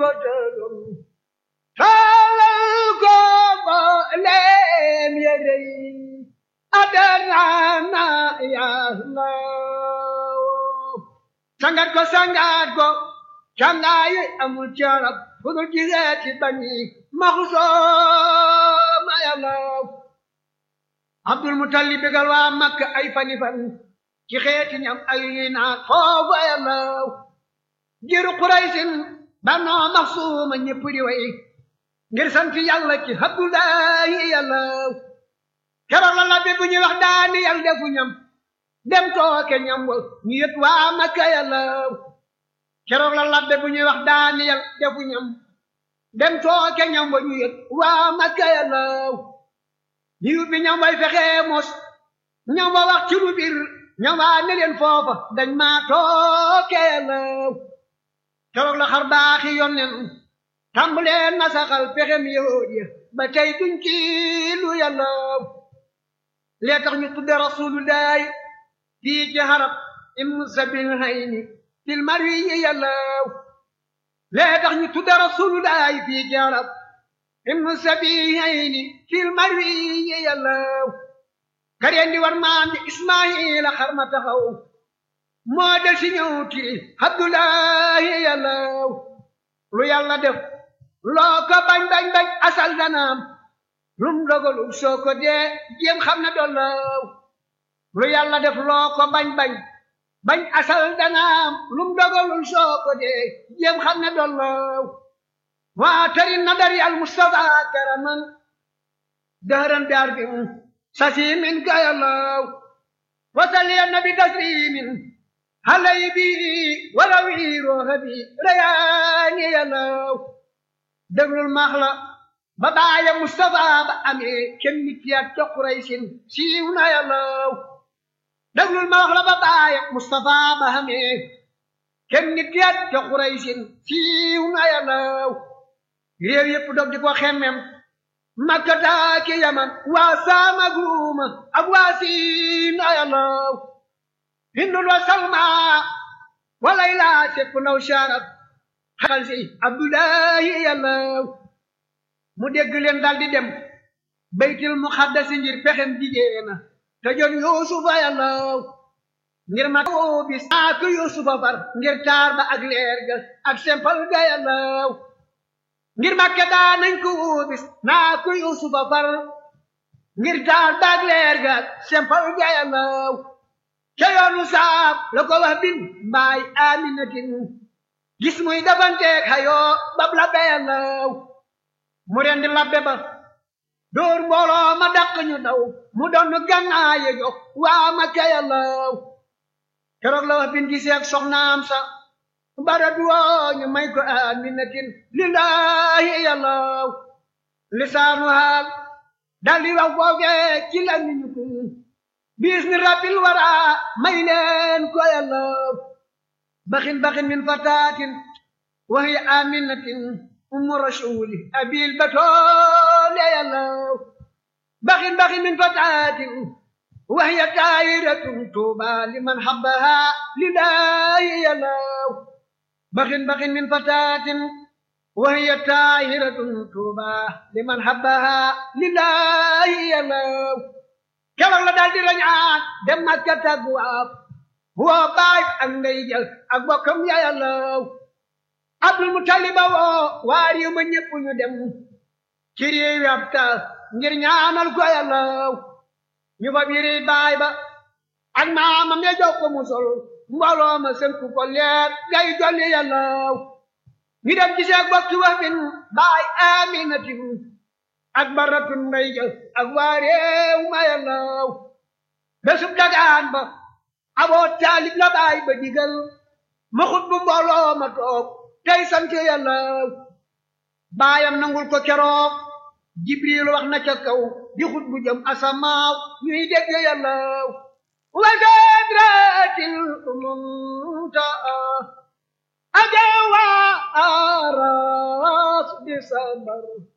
ko tërum taalal ko mbooleem yére yi adarana yàlla sangat ko sangat ko cangaayi amul carab fudul jiseeti bani maxusooma yàlla abdul mutalib bégal waa makka ay fani fan ci xeeti ñam ay ñuy naan foofa yàlla jiru quraysin banoo maxsuuma ñëpp di way ngir sant yàlla ci abdullahi yàlla keroog la labbe bu ñuy wax daani yàlla defu ñam dem tooke ñam wa ñu yët waa makka yàlla keroog la labbe bu ñuy wax daani yàlla defu ñam dem tooke ñam wa ñu yët waa makka yàlla ñu bi ñam way fexee mos ñam wa wax ci lu bir ñam waa ne leen foofa dañ maa tooke yàlla keroog la xar baaxi yonnen tàmbalee nasaxal pexem yahud ya ba tey duñ ci lu yàlla lee tax ñu tudde rasulullahi fii ci harab im sabil hayni fil marwi yi yàlla lee tax ñu tudde rasulullahi fii ci harab im sabil hayni fil marwi yi yàlla kareen di war maam di ismaila xar ma taxaw moo del si ñëw ti abdullahi yàlla lu yàlla def loo ko bañ bañ bañ asal danaam lum dogalul soo ko dee jéem xam ne dollaw lu yàlla def loo ko bañ bañ bañ asal danaam lum dogalul soo ko dee jéem xam ne dollaw waa tari nadari al mustafa karaman dahran daar bi sasimin ka yàllaw wasali nabi taslimin halay bi warawi rooxa bi rayaani yàllaw déglul maax la ba baaya Mustafa ba amee kenn nit yaat ca Quraysin siiw na yàllaw déglul maax la ba baaya Mustafa ba amee kenn nit yaat ca Quraysin siiw na yàllaw réew yépp dog di ko xemmem Makka taaki Yaman waa Saama Guuma ak waa Siin na yàllaw Hindul wa Salma walay laa sepp naw sharab xal si abdullahi yàllaw mu dégg leen dal di dem baytil muxaddasi ngir pexem jigéena te jon yuusufa yàllaw ngir ma too bis naa ko yuusufa far ngir taar ba ak leer ga ak sempal ga yàllaw ngir makke daa nañ ko bis naa ko yuusufa far ngir taar ba ak leer ga ak sempal ga yàllaw ca yoonu saab la ko wax bin mbaay aminatin gis muy dafanteeg xayoo bab labbe yàllaw mu rendi labbe ba dóor mbooloo ma dàq ñu daw mu doon gànnaaye jox waa Makka yàllaw keroog la wax bin giseeg soxnaam sa bara duwoo ñu may ko aminatin lillahi yàllaw lisaanu haal daldi wax foofee ci la ñu ko bis ni rabbil wara may leen ko yàllaw baxin baxin min fataatin wa hiya aminatin ummu rasuli abil batoole yàllaw baxin baxin min fataatin wa hiya taayiratun tuuba liman habbaha lillahi yàllaw baxin baxin min fataatin wa hiya taayiratun tuuba liman habbaha lillahi yàllaw keroog la daal di rañaan dem Makka tagwaaf woo baay ak ndey jël ak bokkam ya yàllaw Abdul Mutaliba woo waa réew ma ñépp ñu dem ci réew ab taal ngir ñaanal ko yàllaw ñu fa biri baay ba ak maamam ya jox ko mu sol mbooloo ma sënku ko leer gay jolli yàllaw ñu dem gisee ak bokki wax bin baay aminatin ak baratun ndey jël ak waa réew ma yàllaw bésub dagaan ba aboo taalib la baay ba digal ma xut bu mbooloo ma toog tey sant yàlla baayam nangul ko keroog jibril wax na ca kaw di xut bu jëm asamaaw ñuy dégg yàlla wa sadratil muntaa ajawa aras di sabar